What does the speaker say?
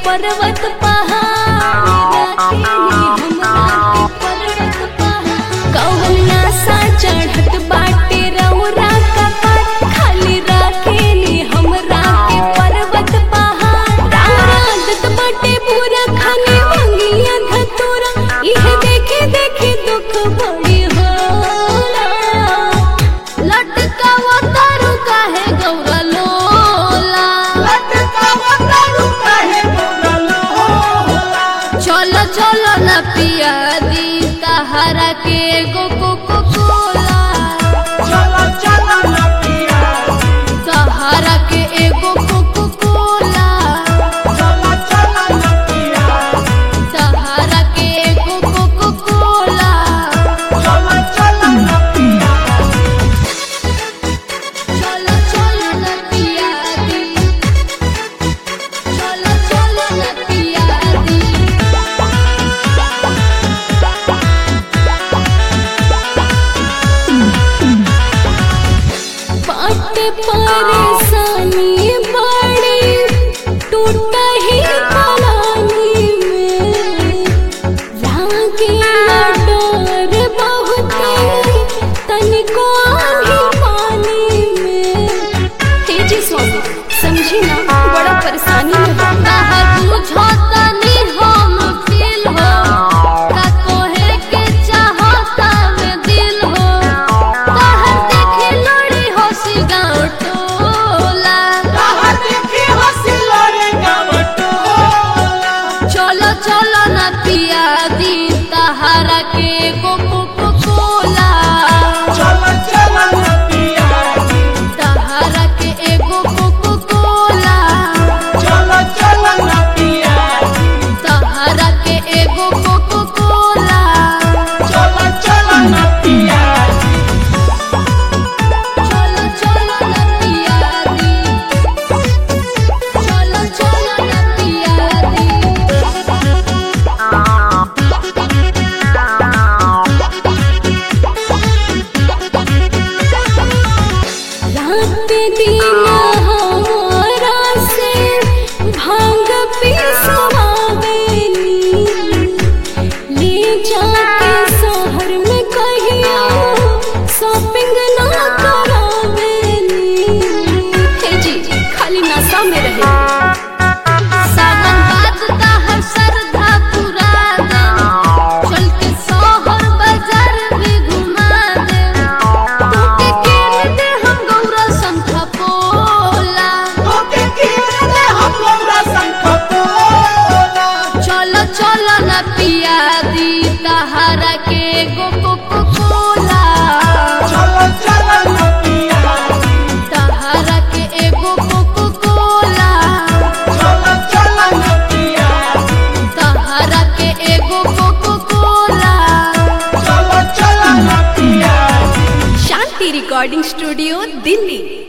पर्वत पहाड़ राखेली हमरा के पर्वत पहाड़ कौना सा चढ़त बाटे रौरा कपाट खाली राखेली हमरा के पर्वत पहाड़ रात बाटे पूरा खाने मंगिया धतूरा इहे देखे देखे दुख बड़ी होला लटकावा तारू काहे गौरा लोला चलो चलो न पिया दी तहरा के गो को को कोला तहरा के एगो को को कोला तहरा के एगो को को कोला चलो चलो न पिया दी चलो चलो न पिया दी बाट परेशानी बड़ी टूटा ही कलानी में लागे डर बहुते तनिको आही पानी में हे जी स्वामी समझी ना बड़ा परेशानी में कहा बुझो तनी हम फील हो का कोहे के चाहता में दिल हो कहा देखे लोड़ी हो सी गाँव टोला चलो चलो न पिया दी तहरा के को को को कोला तहरा के एगो को को कोला तहरा के एगो को को कोला चलो चलो न पिया दी चलो चलो न पिया दी रात दिन हमारा से भांग पिसवावेली ले जाके शहर में कहिया शॉपिंग ना करावेली हे जी खाली नशा में रहे सावन बाद ता हर श्रद्धा पूरा दे चल के शहर बाजार भी घुमा दे तोके केन दे हम गौरा शंख पोला चलो चलो न पिया दी तहरा के गो को को कोला तहरा के एगो को को कोला तहरा के एगो को को कोला शांति रिकॉर्डिंग स्टूडियो दिल्ली